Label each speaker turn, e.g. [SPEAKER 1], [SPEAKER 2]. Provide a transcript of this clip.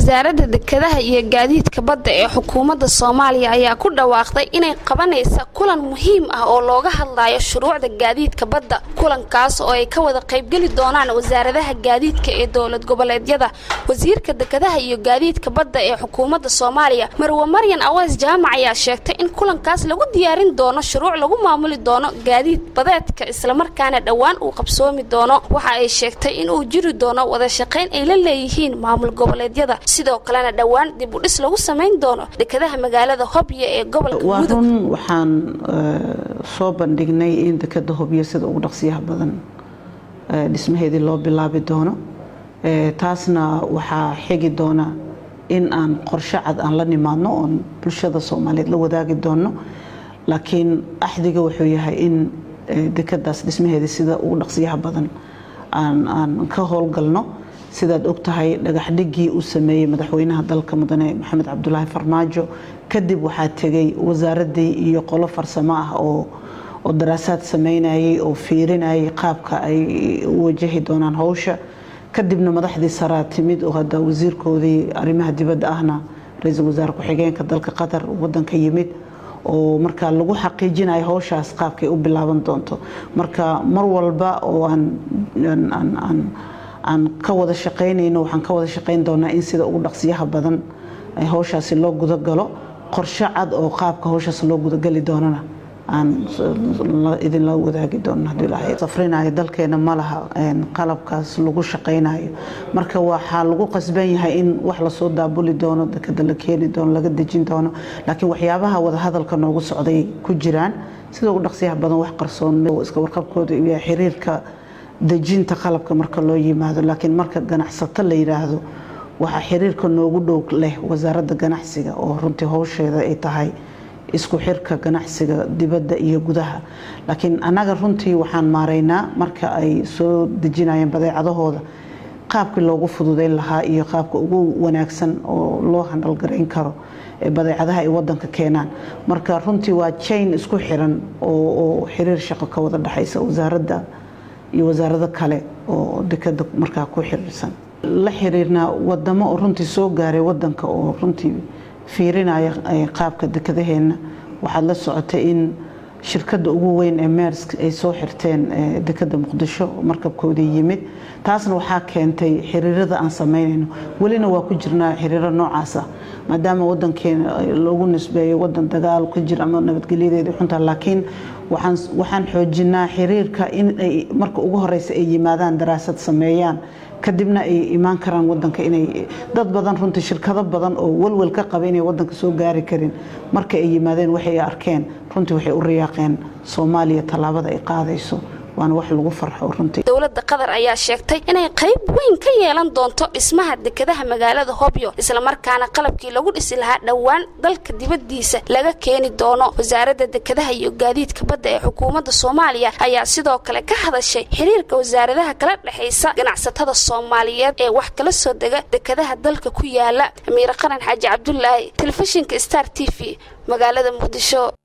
[SPEAKER 1] wasaaradda dekedaha iyo gaadiidka badda ee xukuumadda soomaaliya ayaa ku dhawaaqday inay qabanaysa kulan muhiim ah oo looga hadlayo shuruucda gaadiidka badda kulankaas oo ay ka wada qaybgeli doonaan wasaaradaha gaadiidka ee dowlad goboleedyada wasiirka dekedaha iyo gaadiidka badda ee xukuumadda soomaaliya marwe maryan awees jaamac ayaa sheegtay in kulankaas lagu diyaarin doono shuruuc lagu maamuli doono gaadiid badeedka islamarkaana dhowaan uu qabsoomi doono waxa ay sheegtay inuu jiri doono wada shaqayn ay la leeyihiin maamul goboleedyada sidoo kalena dhowaan dib u dhis lagu samayn doono dekedaha magaalada hobyo ee gobolka
[SPEAKER 2] waa
[SPEAKER 1] mudug
[SPEAKER 2] run waxaan soo bandhignay in dekeda hobyo sida ugu dhaqsiyaha badan dhismaheedii loo bilaabi doono taasna waxaa xigi doona in aan qorshe cad aan la nimaadno oon bulshada soomaaliyeed la wadaagi doono laakiin axdiga wuxuu yahay in dekadaas dhismaheedii sida ugu dhaqsiyaha badan aan ka howlgalno sidaad ogtahay dhagaxdhigii uu sameeyey madaxweynaha dalka mudane maxamed cabdulaahi farmaajo kadib waxaa tegay wasaaradii iyo qolo farsamo ah oo oo daraasaad sameynayay oo fiirinayay qaabka ay u wajahi doonaan howsha kadibna madaxdii saraa timid oo hadda wasiirkoodii arrimaha dibadda ahna ra-iisul wasaare ku-xigeenka dalka qatar wadanka yimid oo markaa lagu xaqiijinayo howshaas qaabkay u bilaaban doonto marka mar walba oo aan aan ka wada shaqaynayno waxaan ka wada shaqayn doonaa in sida ugu dhaqsiyaha badan howshaasi loo gudagalo qorshe cad oo qaabka howshaas loo gudagali doonana aan idinla wadaagi doono haddii ilaahay safrinayo dalkeena ma laha qalabkaas lagu shaqaynayo marka waxaa lagu qasban yahay in wax lasoo daabuli doono dekeda la keeni doono laga dejin doono laakiin waxyaabaha wadahadalka noogu socday ku jiraan sida ugu dhaqsiyaha badan wax qarsoon iska warqabkooda iyo xiriirka dejinta qalabka marka loo yimaado laakiin marka ganacsato la yidhaahdo waxaa xiriirka noogu dhow leh wasaaradda ganacsiga oo runtii howsheeda ay tahay isku xirka ganacsiga dibadda iyo gudaha laakiin annaga runtii waxaan maaraynaa marka ay soo dejinayeen badeecadahooda qaabkii loogu fududeyn lahaa iyo qaabka ugu wanaagsan oo loo handalgarayn karo badeecadaha ay wadanka keenaan marka runtii waa jain isku xiran oo xiriir shaqo ka wada dhexaysa wasaaradda iyo wasaarado kale oo dekada markaa ku xiriirsan la xiriirnaa wadamo oo runtii soo gaaray wadanka oo runtii fiirinaya qaabka dekadaheena waxaad la socotay in shirkadda ugu weyn ee meersk ay soo xirteen dekada muqdisho markabkoodii yimid taasna waxaa keentay xiriirada aan samaynayno welina waa ku jirnaa xiriiro noocaas ah maadaama wadankeena loogu nisbeeyo wadan dagaal ka jira ama nabadgelyadeeda xunta laakiin waxaan xoojinaa xiriirka in ay marka ugu horeysa ay yimaadaan daraasad sameeyaan kadibna ay imaan karaan wadanka inay dad badan runtii shirkado badan oo walwal ka qaba inay wadanka soo gaari karin marka ay yimaadeen waxay arkeen runtii waxay u riyaaqeen soomaaliya tallaabada ay qaadayso waana wax lagu farxo runtii
[SPEAKER 1] dowladda qatar ayaa sheegtay inay qayb weyn ka yeelan doonto dhismaha dekedaha magaalada hobyo islamarkaana qalabkii lagu dhisi lahaa dhowaan dalka dibaddiisa laga keeni doono wasaaradda dekedaha iyo gaadiidka badda ee xukuumadda soomaaliya ayaa sidoo kale ka hadashay xiriirka wasaaradaha kala dhexaysa ganacsatada soomaaliyeed ee wax kala soo dega dekedaha dalka ku yaala amiire qaran xaaji cabdulaahi telefishinka star t v magaalada muqdisho